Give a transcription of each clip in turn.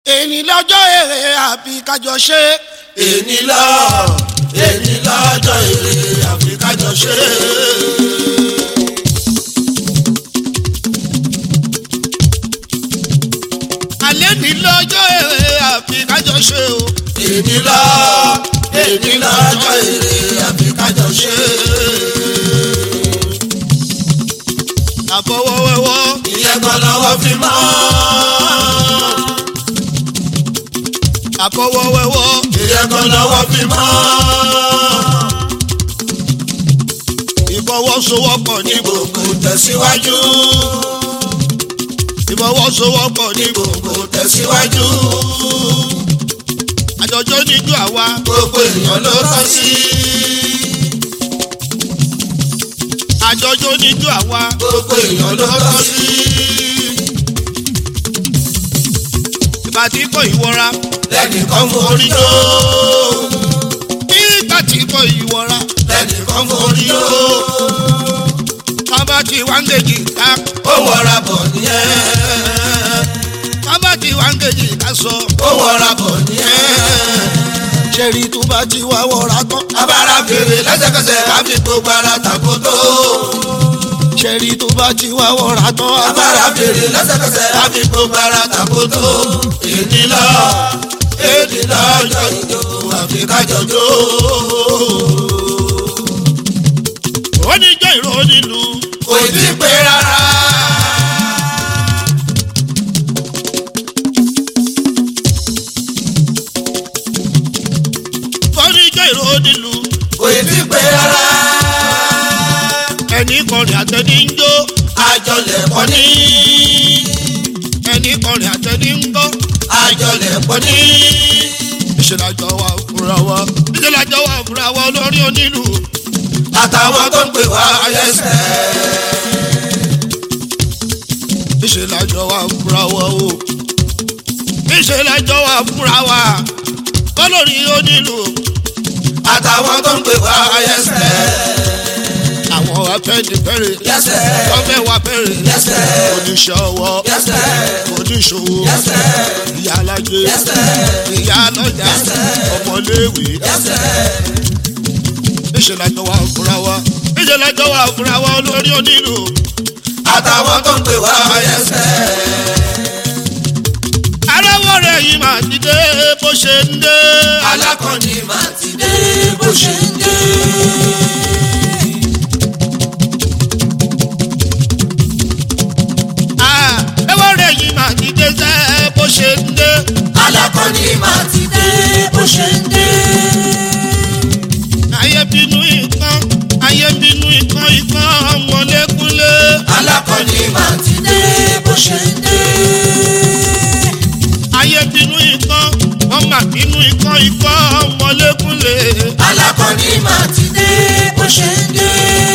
èní lọ́jọ́ èrè àbí kájọ ṣe. èní lọ èní lọ́jọ́ èrè àfi kájọ ṣe. alẹ́ ní lọ́jọ́ èrè àbí kájọ ṣe o. èní lọ èní lọ́jọ́ èrè àfi kájọ ṣe. àbọ̀wọ́wẹ́wọ́ ìyẹn kan lọ́wọ́ fi mọ́. àbọ̀wọ́wẹ́wọ́ ìyẹn kan lọ́wọ́ fi mọ́. ìfọwọ́sowọ́pọ̀ ní gbogbo tẹ̀síwájú. ìfọwọ́sowọ́pọ̀ ní gbogbo tẹ̀síwájú. àjọjọ́ níjú àwa gbogbo èèyàn ló tọ́ sí. àjọjọ́ níjú àwa gbogbo èèyàn ló tọ́ sí. ìbàdí kò ìwọra lẹ́nìkan forí ló. nígbà tí kò ìwọra lẹ́nìkan forí ló. bàbá tí wà ń gèjì ká ó wọra bọ̀ nìyẹn. bàbá tí wà ń gèjì ká sọ. ó wọra bọ̀ nìyẹn. ṣẹ́rí tó bá ti wá wọra tán. abára fèrè lẹ́sẹ̀kẹsẹ̀ ká fi gbogbo ara tàkótó. ṣẹ́rí tó bá ti wá wọra tán. abára fèrè lẹ́sẹ̀kẹsẹ̀ ká fi gbogbo ara tàkótó. èdè lọ èdè lọ́jọ́ ìjọ àfi kájọ jó. ó ní jẹ́ ìró nílùú. kò tí ì pé rárá. ó ní jẹ́ ìró nílùú. kò tí ì pé rárá. ẹnì kọrin àtẹni ń jó. àjọlẹ̀ pọ̀ ní. ẹnì kọrin àtẹni ń gbọ́. àjọlẹ̀ pọ̀ ní. ìṣèlájọ wa fúnra wa. ìṣèlájọ wa fúnra wa olórí onílù. àtàwọn tó ń pè wá lẹ́sẹ̀. ìṣèlájọ wa fúnra wa o. ìṣèlájọ wa fúnra wa. olórí onílù. àtàwọn tó ń pè wá lẹ́sẹ̀. àwọn afẹ́nifẹ́re. lẹ́sẹ̀. wọ́n fẹ́ wa fẹ́re. lẹ́sẹ̀. oníṣẹ́ ọwọ́. lẹ́sẹ̀. oníṣòwò. lẹ́sẹ̀. ìyá alájẹ. lẹ́sẹ̀. ìyá lọ́jà. ọmọléèwé. lẹ́sẹ̀. ìṣèlájọ wa fúnra wa. ìṣèlájọ wa fúnra wa olórí onílù. àtàwọn tó ń pè wá lẹ́sẹ̀. aráwọ̀ rẹ̀ yìí máa ti dé bó ṣe ń dé. alákọ̀ọ́ni máa ti dé bó ṣe ń dé. aráwọ̀ rẹ̀ yìí máa ti dé sẹ́ bó ṣe ń dé. alákọ̀ọ́ni máa ti dé bó ṣe ń dé. ayé bínú ìkan ayé bínú ìkan ìkan ọmọlékúnlé. alákọ̀ọ́ni máa ti dé bó ṣe ń dé. ayé bínú ìkan ọmọ bínú ìkan ìkan ọmọlékúnlé. alákọ̀ọ́ni máa ti dé bó ṣe ń dé.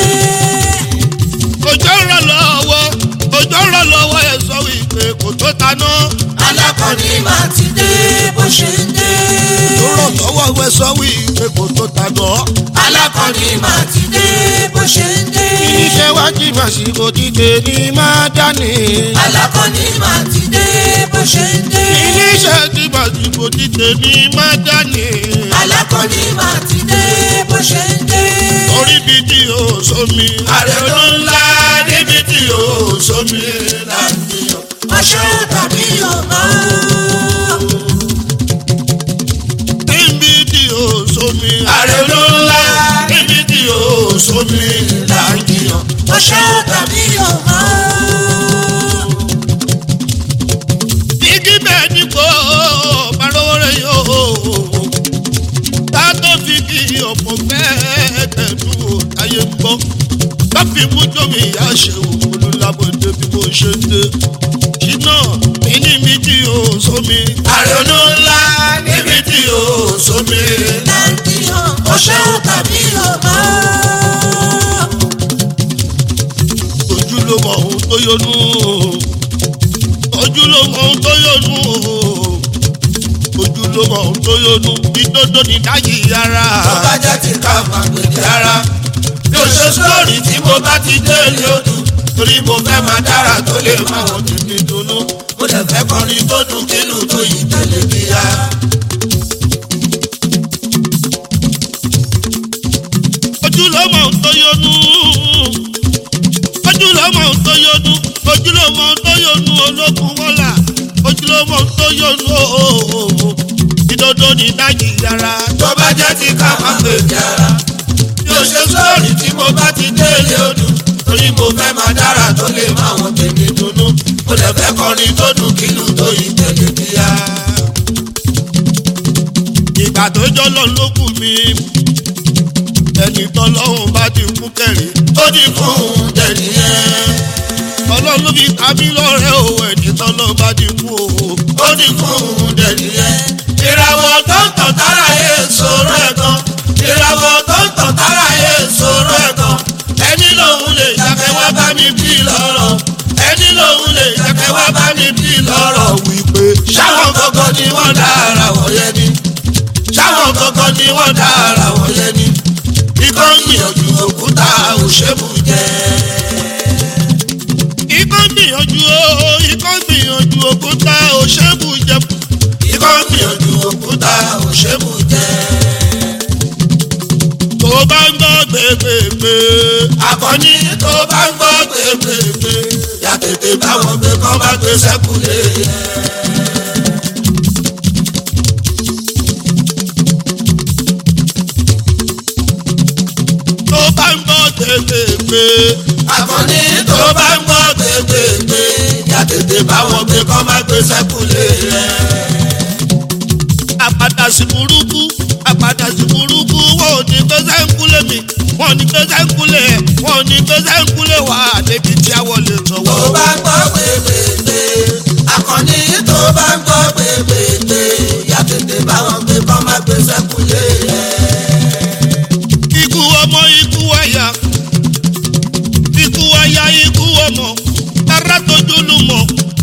òjò ń rọ̀ lọ́wọ́ òjò ń rọ̀ lọ́wọ́ ẹ̀ sọ wípé kò tó taná. alákọ̀ọ́ni máa ti dé bó ṣe ń dé. tó rọ̀ lọ́wọ́ ẹ̀ sọ wípé kò tó taná. alákọ̀ọ́ni máa ti dé bó ṣe ń dé. iṣẹ́ wá jí màsíkò dídé ní máa dání. alákọ̀ọ́ni máa ti dé bó ṣe ń dé. iṣẹ́ tí màsíkò dídé ní máa dání. alákọ̀ọ́ni máa ti dé bó ṣe ń dé. orí bíi tí o sómi. ààrẹ ló ńlá níbi tí o sómi láti yọ. ọṣẹ tàbí ọmọ. níbi tí o sómi. ààrẹ ló ńlá níbi tí o sómi láti yọ. ọṣẹ tàbí ọmọ. igi bẹ́ẹ̀ ni kò balóore yóò. tá tó fi kí ọ̀pọ̀ bẹ́ẹ̀ tẹ̀dú ayé ń bọ́. láfi mú jómi ìyá ṣe òkúlù lábọ̀dé bí mo ṣe ń dé. ṣínà mi níbi tí o sómi. ààrẹ ló ńlá níbi tí o sómi láti yọ. ọṣẹ tàbí ọmọ. ojú ló mọ ohun tó yọnu ojú ló mọ ohun tó yọnu ojú ló mọ ohun tó yọnu ìdodo ní dájì ara tó bá jẹ́ ti ká máa gbèdé ara. bí o ṣe sọ́ọ̀rì tí mo bá ti dé ilé odò torí mo fẹ́ máa dára tó lè máa wọ́n tètè dùnú. mo ó dẹ̀ fẹ́ kọrin tó dùn kílù tó yìí tẹ̀lé kíá. ojúlọ́mọ tó yọnu ojúlọ́mọ tó yọnu ojúlọ́mọ tó yọnu ológun wọ́là ojúlọ́mọ tó yọnu ooo ìdodo ní dájì yàrá tó bá jẹ́ ti ká máa pè jára. yóò ṣe sóòrì tí mo bá ti délé odò torí mo fẹ́ máa dára tó lè má wọn tèmi dunnú mo dẹ̀ fẹ́ kọrin tó dùn kílù tó yìí tẹ̀lé kíá. ìgbà tó jọ lọ lókùn mi ẹni tọ́lọ́hún bá ti kú kẹrin ó ní fún un dẹ̀ni yẹn. ọlọ́run ló fi ta mí lọ́rẹ́ o ẹni tọ́lọ́hún bá ti kú o. ó ní fún un dẹ̀ni yẹn. ìràwọ̀ tó ń tàn tára yé sọ̀rọ̀ ẹ̀ gan. ìràwọ̀ tó ń tàn tára yé sọ̀rọ̀ ẹ̀ gan. ẹni lòun lè jàkẹ́ wá bá mi bí lọ́rọ̀. ẹni lòun lè jàkẹ́ wá bá mi bí lọ́rọ̀ wípé. ṣáwọn gangan ni wọ́n dá ara wọ̀ yẹn ni. ṣáwọn gangan ni wọ́n dá ara wọ̀ yẹn ni. ikọ́ ń gbìyànjú òkúta òṣèlú jẹ́. ikọ́ gbìyànjú o ikọ́ gbìyànjú òkúta òṣèbù jẹ̀bù. ikọ́ ń gbìyànjú òkúta òṣèlú jẹ́. tó bá ń gbọ́ gbégbégbé. akọni tó bá ń gbọ́ gbégbégbé yà tètè báwọn gbé kọ́ bá gbé sẹ́kùlé yẹn. tó bá ń gbọ́ gbégbégbé. akọni tó bá ń gbọ́ gbégbégbé yà tètè báwọn gbé kọ́ bá gbé sẹ́kùlé yẹn. àpàdà sí burúkú àpàdà sí burúkú wọn ò ní gbèsè ń kúlẹ̀ mi wọn ò ní gbèsè ń kúlẹ̀ ẹ̀ wọn ò ní gbèsè ń kúlẹ̀ wá débi tí a wọlé tó sọ̀wọ́. bá ń gbọ́ gbégbégbé akọni tó bá ń gbọ́ gbégbégbé yà tètè báwọn gbé kọ́ bá gbé sẹ́kùlé yẹn. ikú ọmọ ikú àyà ikú àyà ikú ọmọ tara tójú lù mọ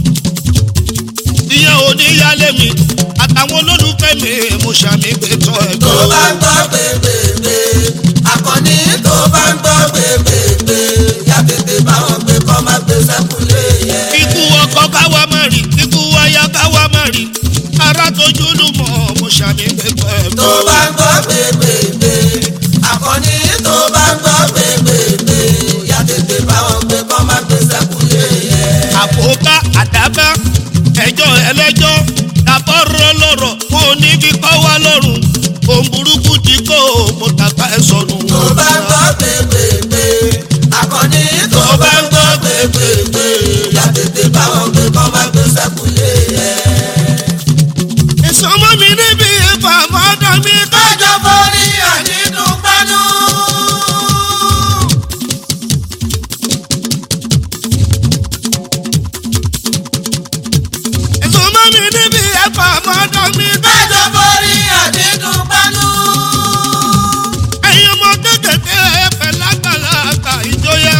ìyẹn ò ní yálé mi àtàwọn olólùfẹ́ mi mo ṣàmì gbé tọ́ ẹ̀ tó gbọ́. bá ń gbọ́ gbégbégbé akọni tó bá ń gbọ́ gbégbégbé yà tètè báwọn gbé kọ́ má gbé sẹ́kùlé yẹn. ikú ọkọ káwa má rí ikú àyà káwa má rí ara tójú lù mọ mo ṣàmì gbé tọ́ ẹ̀ tó gbọ́. bá ń gbọ́ gbégbégbé akọni tó bá ń gbọ́ gbégbégbé yà tètè báwọn gbé kọ́ má gbé sẹ́kùlé yẹn. àpòká àdábá ẹjọ́ ẹlẹ́jọ́ dàbọ̀rọ̀ lọ́rọ̀ mo ní kíkọ́ wá lọ́rùn òun burúkú ti kó mo tàpá ẹ̀ sọnù. tó bá ń gbọ́ gbégbégbé akọni tó bá ń gbọ́ gbégbégbé yà tètè báwọn gbé kọ́ má gbé sẹ́kùlé yẹn. ìsọmọ mi níbi ìfà mọ́dọ̀ mi ká. kájọ forí àdídùn pánú. ìsọmọ mi níbi ìfà mọ́dọ̀ mi ká. kájọ forí àdídùn pánú. ẹ̀yin ọmọ kékèké ẹ̀fẹ̀ lágbàlagbà ìjọyà.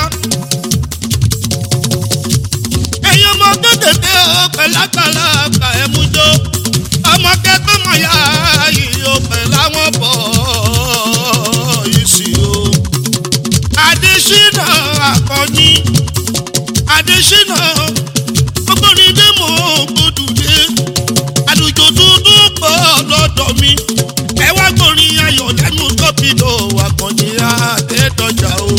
ẹ̀yin ọmọ kékèké ẹ̀fẹ̀ lágbàlagbà ẹ̀mújó. ọmọ kẹ́kọ̀ọ́ mọ̀ yá yìí ó pẹ̀ láwọn bọ̀ yìí sí o. Adésínà Akànní Adésínà ọgbọ́nrin mọ̀ gbódùdé àlùjò dúdú pọ̀ lọ́dọ̀ mi ẹ wá gbórin ayọ̀ lẹ́nu tọ́pìlò Akànní Adédọ̀jà o.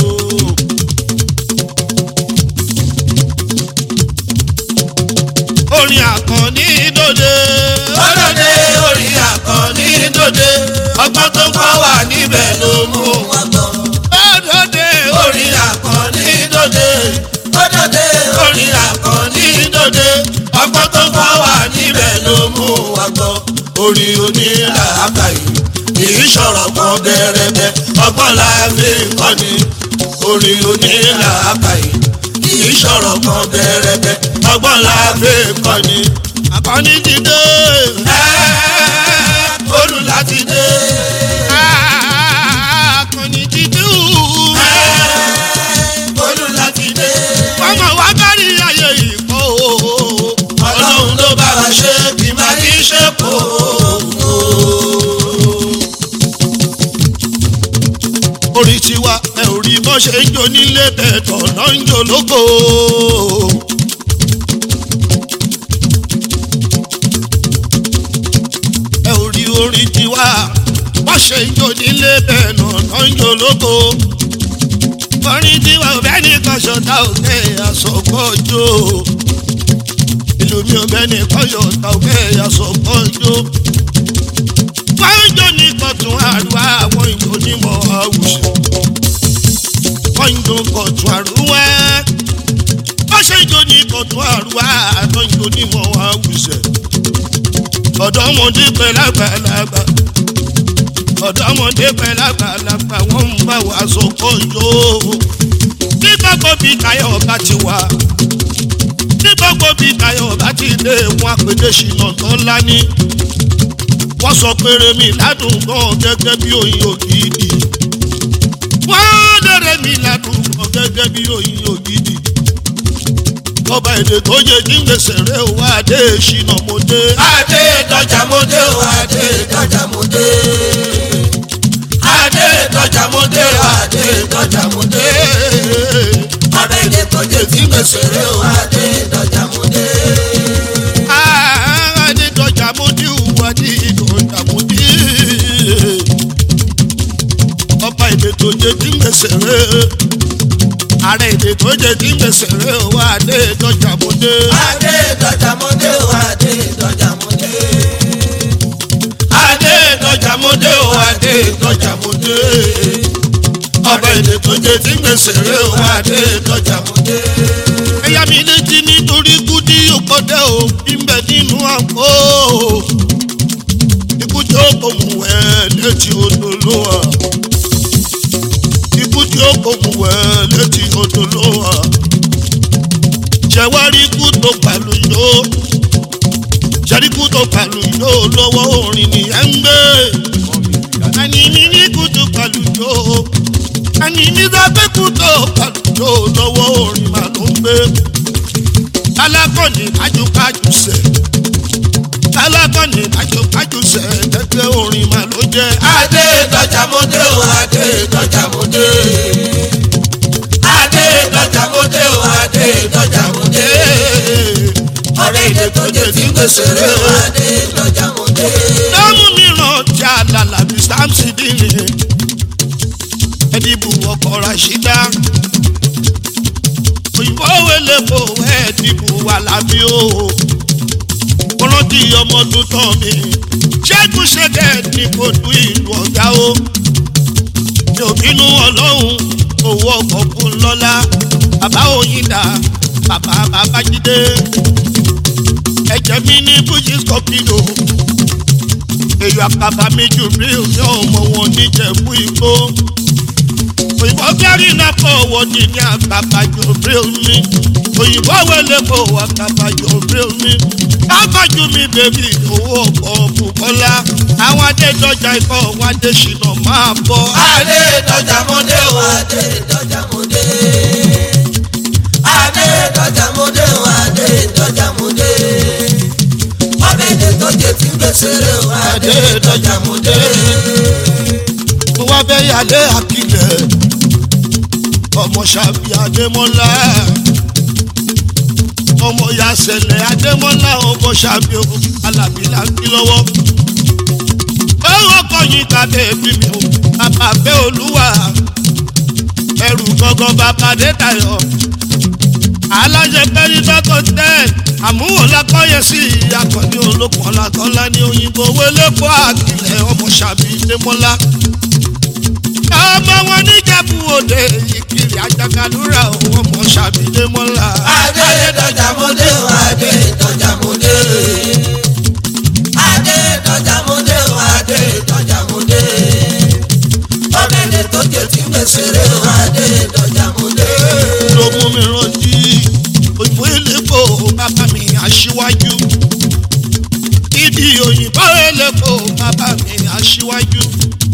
orin Akànní dòde. ọlọ́dẹ orí akọni dòde ọgbọ́n tó kọ́ wà níbẹ̀ ló mú wọn gbọ́. Dòde orí akọni dòde ọlọ́dẹ orí akọni dòde ọgbọ́n tó kọ́ wà níbẹ̀ ló mú wọn gbọ́. orí onílà àkàyè kìí sọ̀rọ̀ kan gẹ́rẹ́gẹ́ ọgbọ́n la fi ń kọ́ni. orí onílà àkàyè kìí sọ̀rọ̀ kan gẹ́rẹ́gẹ́ ọgbọ́n la fi ń kọ́ni. Akànní ti dé. Ẹ́ẹ́, olú láti dé. Akànní ti dé. Ẹ́ẹ́, olú láti dé. ọmọ wa kárí ayé ìkọ́ o. Ọlọ́run ló bá wa ṣe kí n má ní ṣe kó. orí tiwa ẹ ò rí bọ́ ṣe ń jó nílé tẹ̀tọ̀ náà ń jó lóko. orin tiwa wọ́n ṣe ń jò nílé bẹ́ẹ̀ náà náà ń jò lóko orin tiwa ò bẹ́ẹ̀ ní kan ṣọ̀tá òkè àsọ̀kọ́jọ́ ìlú mi ò bẹ́ẹ̀ ní kan ṣọ̀tá òkè àsọ̀kọ́jọ́ wọ́n ń jò ní kọ̀tún àrùwá àwọn ìjò onímọ̀ àwùjọ wọ́n ń jò kọ̀tún àrùwá wọ́n ṣe ń jò ní kọ̀tún àrùwá àwọn ìjò onímọ̀ àwùjọ ọ̀dọ́mọdé pẹ̀lú àgbàlagbà ọ̀dọ́mọdé pẹ̀lú àgbàlagbà wọ́n ń bá wa sọ̀kọ́ yó. nígbà gbòbí tayọ̀ bá ti wà nígbà gbòbí tayọ̀ bá ti dé wọn àpèdè ṣìnà tó lání. wọ́n sọ péré mi ládùn gan gẹ́gẹ́ bí oyin ògidì. wọ́n lérè mi ládùn gan gẹ́gẹ́ bí oyin ògidì. ọba èdè tó yẹ kí n gbèsè rẹ wá dé ṣìnà mo dé. adé dọjà mo dé o adé dọjà mo dé. adé dọjà mo dé o adé dọjà mo dé. ọ̀rẹ́ ilé tó jẹ́ tí gbèsè rẹ̀ o adé dọjà mo dé. Adédọ̀jà mo dí ìwà ní ìdọ̀jà mo dí. Ọba èdè tó jẹ tí ń gbèsè rẹ̀. Ààrẹ èdè tó jẹ tí ń gbèsè rẹ̀ wá Adédọ̀jà mo dé. adé dọjà mo dé o adé dọjà mo dé. Adédọ̀jà mo dé o Adédọ̀jà mo dé. Ọba èdè tó jẹ tí ń gbèsè rẹ̀ wá Adédọ̀jà mo dé. Ẹ̀yà mi létí nítorí kúdí òkòdé o, ìbẹ̀ nínú àpò. Ikú tí ó kò mú ẹ létí odò ló wà. Ikú tí ó kò mú ẹ létí odò ló wà. Ṣẹ̀wárí ikú tó pàlù yó. Ṣẹ̀rí ikú tó pàlù yó lọ́wọ́ orin nìyẹn ń gbé. Àní mi ní ikú tó pàlù yó. Àní mi sọ pé ikú tó pàlù yó lọ́wọ́ orin màá ló ń gbé alákọ̀ọ́nì kájúkájú sẹ̀ alákọ̀ọ́nì kájúkájú sẹ̀ tẹ́tẹ́ orin mà ló jẹ́ adé dọjà mo dé o adé dọjà mo dé. adé dọjà mo dé o adé dọjà mo dé. ọ̀rẹ́ ilé tó jẹ́ tí gbèsè rẹ̀ o adé dọjà mo dé. lọ́mú mìíràn tí a lálà bí sáàmùsì dìní ẹ̀dìbò ọkọ̀ ràṣídá òyìnbó wẹlé bò ẹ̀dìbò wà lábí o mo rántí ọmọ tuntun mi ṣẹ́gun ṣẹ́gẹ̀ ní kò du ìlú ọ̀gá o mi ò bínú ọlọ́run owó ọkọ̀ fún lọ́lá bàbá òyìnbá bàbá babájídé ẹ̀jẹ̀ mi ní bùjí scorpio èyí àkàbà mi jù rí omi ọmọ wọn níjẹ̀bú igbó òyìnbó kẹ́rì náà kọ́ owó ní ní àkàbà jù rí omi òyìnbó wẹlé kó àkàbà jù rí omi káfájú mi bèbí owó ọkọ̀ bùkọ́lá àwọn adédọ́jà ikọ̀ wọn adéṣínà máa bọ̀. adé dọjà mo dé o adé dọjà mo dé. adé dọjà mo dé o adé dọjà mo dé. ọ̀rẹ́ ilé tó jẹ́ tí gbèsè rẹ̀ o adé dọjà mo dé. mo wá fẹ́ yálé àkìlẹ̀ ọmọ ṣàbí adémọ́lá ọmọ yasẹ̀lẹ̀ adémọ́lá ọmọ ṣàbí o alábí là ń kí lọ́wọ́. owó kọyìn kàdé bí mi o bàbá fẹ́ olúwa ẹrù gangan bàbá dé tayọ alájẹ pẹ́ẹ́lí tọ́kọ̀ tẹ́ àmúwò lakọ́yẹ sí akọni olókùn ọ̀làkọ́lá ní òyìnbó wẹlẹ́kọ́ àkìlẹ̀ ọmọ ṣàbí adémọ́lá ọmọ wọn níjẹ̀bú òde ìkiri àjàkálúrà ọmọ ṣàbí adémọ́lá. adé dọjà mo dé o adé dọjà mo dé. adé dọjà mo dé o adé dọjà mo dé. ọ̀rẹ́ ilé tó jẹ́ tí gbèsè rẹ̀ o adé dọjà mo dé. ló mú mi rántí òyìnbó elépo bàbá mi aṣíwájú ìdí òyìnbó elépo bàbá mi aṣíwájú.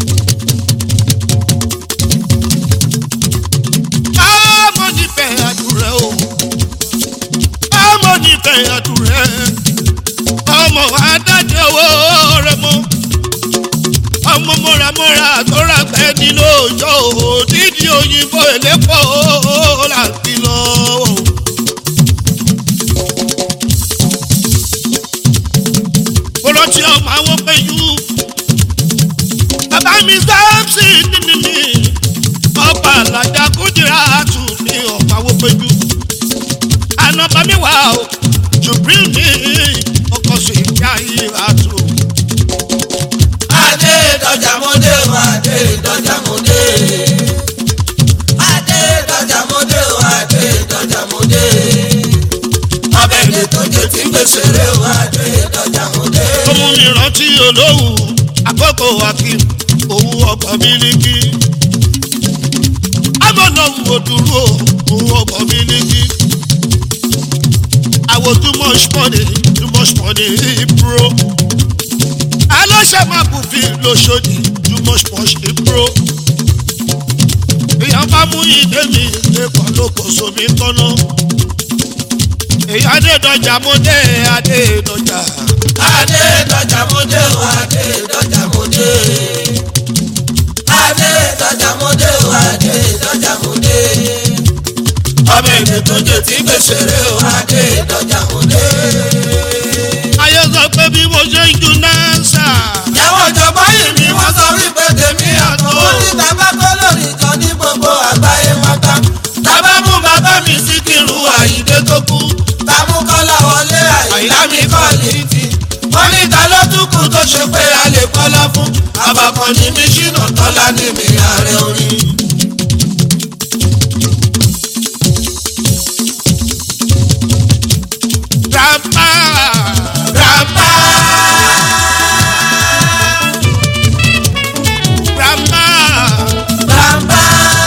ọmọ nífẹ̀ẹ́ àdúrẹ́ o ọmọ nífẹ̀ẹ́ àdúrẹ́ ọmọ adájọ́ owó rẹ mọ́ ọmọ mọ́ramọ́ra tó rà pẹ́ ní lóòjọ́ òdìdí òyìnbó elépo láti lọ. mo rántí ọmọ àwọn péjú mi sáàpsì nínú mi ọba alájà kúndìrá tù ní ọ̀pá wọ́pẹ́jú ànàbà mi wà ó jubril ní ọkọ̀ sí ìyá ìhà tù. adé dọjà mọdé o adé dọjà mọdé adé dọjà mọdé o adé dọjà mọdé ọbẹ̀ èdè tó jẹ tí gbèsè rẹ o adé dọjà mọdé. ó mú mi rántí olówù àkókò akim òwú ọkọ̀ mílíkì. amọ̀nà wo dúró òwú ọkọ̀ mílíkì. àwọ̀ too much money too much money bro. aláṣẹ máa kù fi lóṣòdì too much money bro. èèyàn bá mú ìdè mi lẹ́kọ̀ọ́ ló kò sómi tọ́nà. èyí adédọjà mo dé adédọjà. adé dọjà mọdé o adé dọjà mọdé adé dọjà mọdé o adé dọjà mọdé ọbẹ̀ èdè tó jẹ tí gbèsè rẹ o adé dọjà mọdé. ayé sọ pé bí mo ṣe ń ju nánsà. Ìyàwó ìjọba yìí ni wọ́n sọ wípé tèmi àtọ́. Ó ní tàbá kó lórí kan ní gbogbo àgbáyé pátá. Tàbá mú bàbá mi sí kírù àyídé tó kú. Tàmú kọ́lá wọlé àyílá mi kọ́ létí. Wọ́n ní ta ló tún kù tó ṣe pé a lè kọ́lá fún. Àbàkan ní mi ṣìnà tọ́lá ní mi ààrẹ orin. grandpa Grandpa grandpa grandpa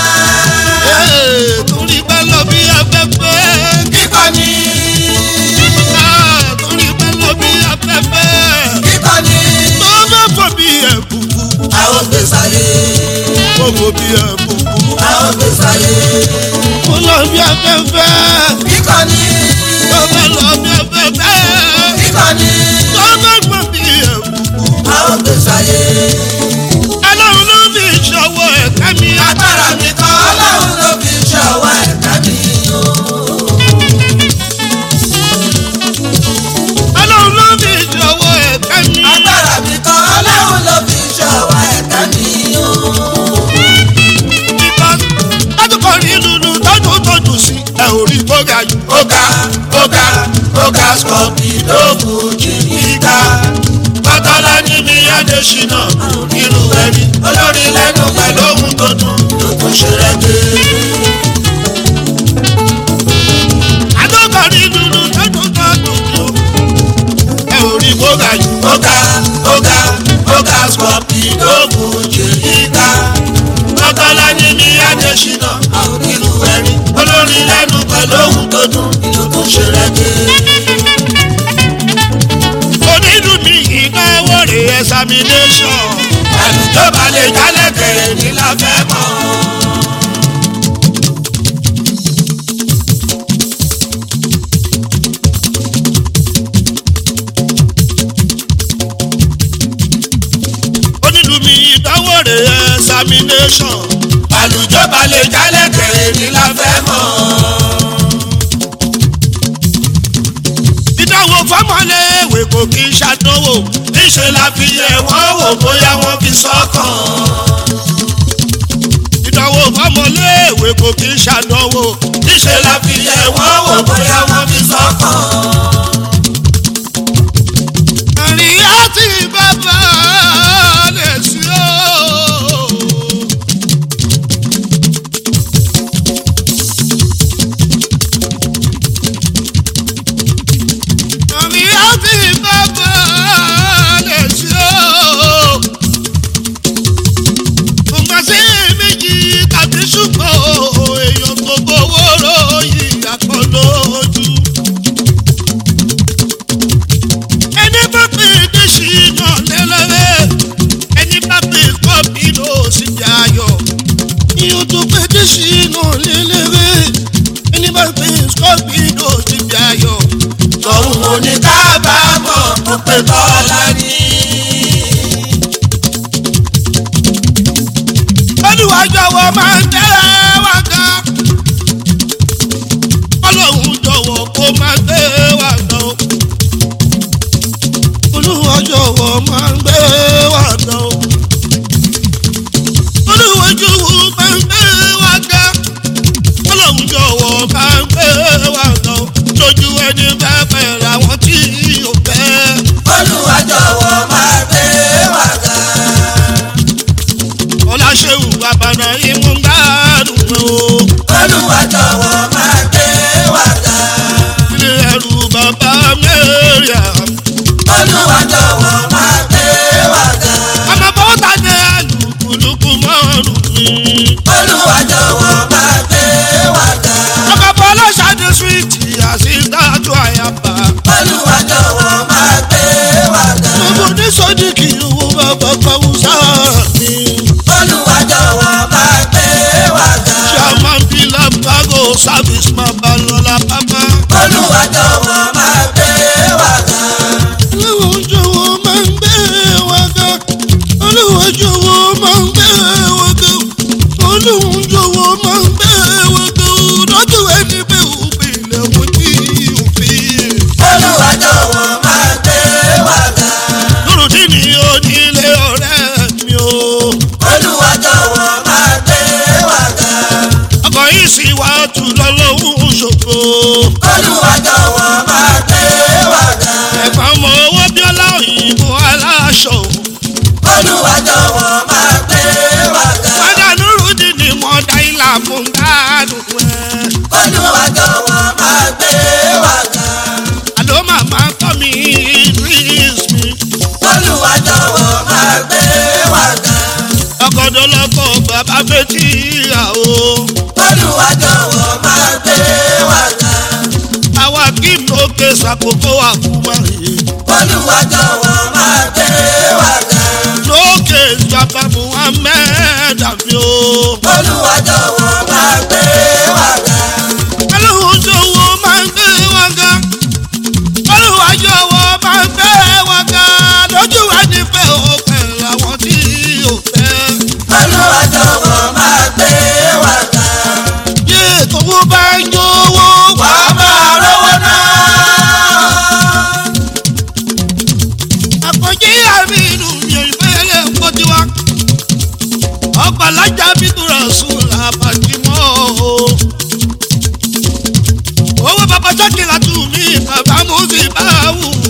ee torí pẹ́ lọ bí afẹ́fẹ́ kíkọ́ ni Ah, torí pẹ́ lọ bí afẹ́fẹ́ kíkọ́ ni tó bá fọ bí ẹ̀bùkù àwọn gbèsè ayé ó fọ bí ẹ̀bùkù àwọn gbèsè ayé. ó lọ bí afẹ́fẹ́ kíkọ́ ni tó bá lọ bí afẹ́fẹ́ kíkọ́ ni tó bá gbọ́ bí ẹ̀bùkù àwọn gbèsè ayé. ọlọ́run ló fi ṣọwọ́ ẹ̀ka mi agbára mi kan ọlọ́run ló fi ṣọwọ́ ẹ̀ka mi o. ọlọ́run ló fi ṣọwọ́ ẹ̀ka mi. agbára mi kan ọlọ́run ló fi ṣọwọ́ ẹ̀ka mi o. because látòkọ̀ rí lulu tọ́jú tọ́jú sí ẹ ò rí kó ga jù. ọ̀gá ọ̀gá ọ̀gá scorpio fújì ìka bàtàlá ní mi adésínà irú ẹni olórí lẹ́nu pẹ̀lú ohun tó dùn ló tún ṣe rẹ́gbẹ́. látòkọ̀ rí lulu tọ́jú tọ́jú sí o ẹ ò rí kó ga jù. ọ̀gá ọ̀gá ọ̀gá scorpio fújì ìka bàtàlá ní mi adésínà irú ẹni olórí lẹ́nu pẹ̀lú ohun tó dùn ló tún ṣe rẹ́gbẹ́. onídùú mi ìnáwó rè examination. àlùjọba lè jálẹ̀ kẹrẹ ní la fẹ́ mọ̀. onídùú mi ìnáwó rè examination. àlùjọba lè jálẹ̀ kẹrẹ ní la fẹ́ mọ̀. ìdánwò fọmọléèwé kò kí ń ṣàdánwò. níṣẹ́ la fi yẹ wọ́n wò bóyá wọ́n fi sọ́kàn. ìdánwò fọmọléèwé kò kí ń ṣàdánwò. níṣẹ́ la fi yẹ wọ́n wò bóyá wọ́n fi sọ́kàn. àríyá tí bàbá lè sí o. àríyá tí bàbá lè sí o. kò má sí méjì tàbí ṣùgbọ́n èèyàn tó gbowó ròyìn àpọ̀ lójú. ẹni bá pè é sí iná lẹ́lẹ́rẹ́ ẹni bá pè é kọ́ bí ló sì jẹ́ ayọ̀. iyùn tó pè é sí iná lẹ́lẹ́rẹ́ ẹni bá pè é kọ́ bí ló sì jẹ́ ayọ̀. tọ̀hún ò ní kábàámọ̀ tó pé tọ́lá ní. olùwàjọwọ́ máa ń tẹ́lẹ̀ wá ga. ọlọ́run jọ̀wọ́ kó máa gbé wá gan. olùwàjọwọ́ máa ń gbé wá gan. victoria olúwa jọ̀wọ́ máa gbé wa ga. ọmọ bọ́tà ní alùpùpù mọ́ọ̀nù mi. olúwa jọ̀wọ́ máa gbé wa ga. ọmọ bọ́lá ṣáde suwìtì àṣìdájú àyàbá. olúwa jọ̀wọ́ máa gbé wa ga. gbogbo ní sọ́díkì owó bàbá kọ́wúsá mi. olúwa jọ̀wọ́ máa gbé wa ga. chairman bílá bago service máa bá lọ́la pápá. olúwa jọ̀wọ́ máa gbé wa ga. olúwa jọ̀wọ́ máa ń gbé wa ga. olúwa jọ̀wọ́ máa ń gbé wa ga. olúwa jọ̀wọ́ máa ń gbé wa ga. lọ́jọ́ ẹni pé òpin ilẹ̀ wọ́n tí òfin. olúwa jọ̀wọ́ máa gbé wa ga. lórúdí ni onílé ọ̀rẹ́ mi o. olúwa jọ̀wọ́ máa gbé wa ga. ọkọ̀ yìí sì wá tù lọ́lọ́hún ṣòfò. olúwa jọ̀wọ́ máa gbé wa ga. ẹ̀fọn ọmọ owó bíọ́lá òyìnbó aláṣọ. olúwa jọ̀wọ́ máa gbé wa ga. padà lórúdí ni mo dá ilà fún gbádùn ẹ̀. olúwa jọ̀wọ́ máa gbé wa ga. àló màmá kọ́ mi idris mi. olúwa jọ̀wọ́ máa gbé wa ga. ọkọ̀dọ̀ lọ́kọ̀ bàbá fetí ìyàwó. olúwa jọ̀wọ́ máa gbé wa ga. àwa kí n lókè ṣàkókò àkúmọ̀rì. olúwa jọ̀wọ́ máa gbé wa ga. lókè ìjọba muhammed àfi o. olúwa jọ̀wọ́ máa gbé wa ga. ọlọ́run jọ̀wọ́ máa ń gbé wa ga. ọlọ́run jọ̀wọ́ máa ń gbé wa ga. lójú wa nífẹ̀ẹ́ òkè làwọn tí ò fẹ́. olúwa jọ̀wọ́ máa gbé wa ga. yé tòwó bá ń jọ̀wọ́ wá. wà á máa rówó náà. àkànjí àmì inú mi ò fẹ́ lè kó tiwa. ọgbà lájà bí tura sùn làbàjì mọ́ o. owó bàbá sákìlà tù mí bàbá mú sí báwù